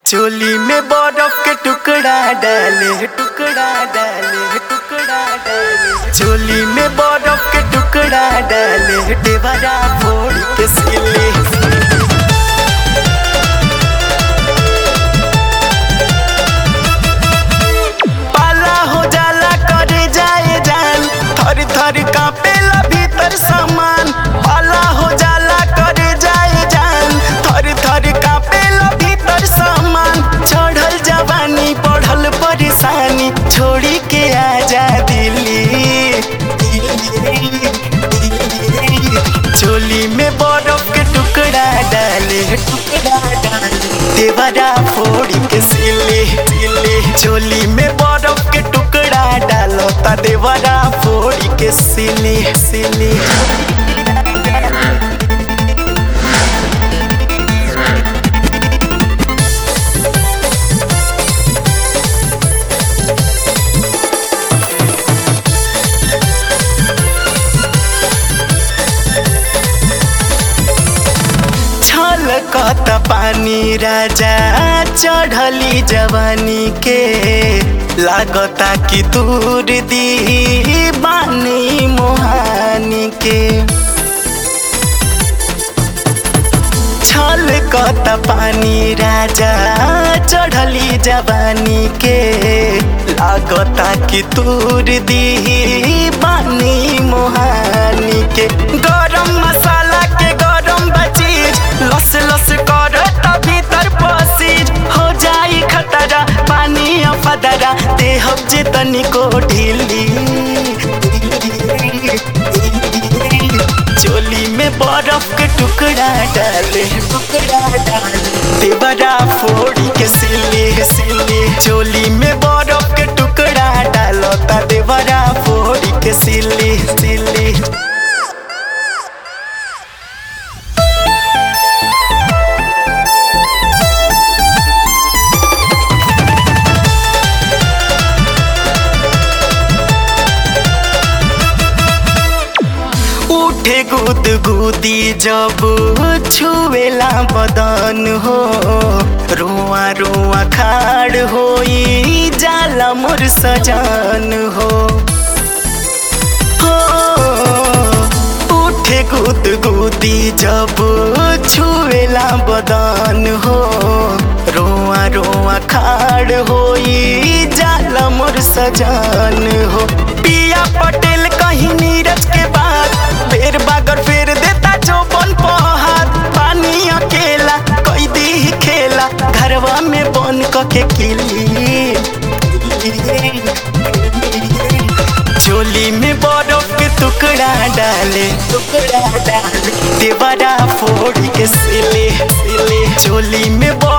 चोली में बर्फ के टुकड़ा डाले टुकड़ा डाले टुकड़ा डाले चोली में बर्फ के टुकड़ा डाले देवरा फोड़ के सिले पाला हो जाला करे जाए जान थर थर कापेला भीतर सामान पाला हो जाला करे जाए जान थर थर कापेला भीतर सामान चढ़ल जवानी बढ़ल परेशानी छोड़ी के आजा दिल्ली चोली में बर्फ के टुकड़ा डाले टुकड़ा डाले देवरा फोड़ के सिले सिले चोली में बर्फ के टुकड़ा डालो ता देवरा फोड़ के सिले सिले छलकत पानी राजा चढ़ली जवानी के लागता कि दूर दी बानी मोहानी के छलकत पानी राजा चढ़ली जवानी के लागता कि दूर दी बानी मोहानी के गरम मसाला के गरम बचीज लस लस कर भीतर पसीज हो जाई खतरा पानी फदरा देहब जे तनिको ढीली चोली में बर्फ के टुकड़ा डाले टुकड़ा डाले देवरा फोड़ी के सिले सिले चोली में बर्फ के टुकड़ा डालो ता देवरा फोड़ी के सिले सिले उठे गुद गुदी जब छुएला बदन हो रोआ रोआ खाड़ होई जाला मोर सजान हो हो, उठे गुद गुदी जब छुएला बदन हो रोआ रोआ खाड़ होई जाला मोर सजान हो पिया पटेल कहीं नीरज के बाद फेर बागर फेर देता चौपन पहाड़ पानी अकेला कोई दी खेला घरवा में बन के किली चोली में बर्फ के टुकड़ा डाले टुकड़ा डाले देवरा फोड़ के सिले सिले चोली में बर्फ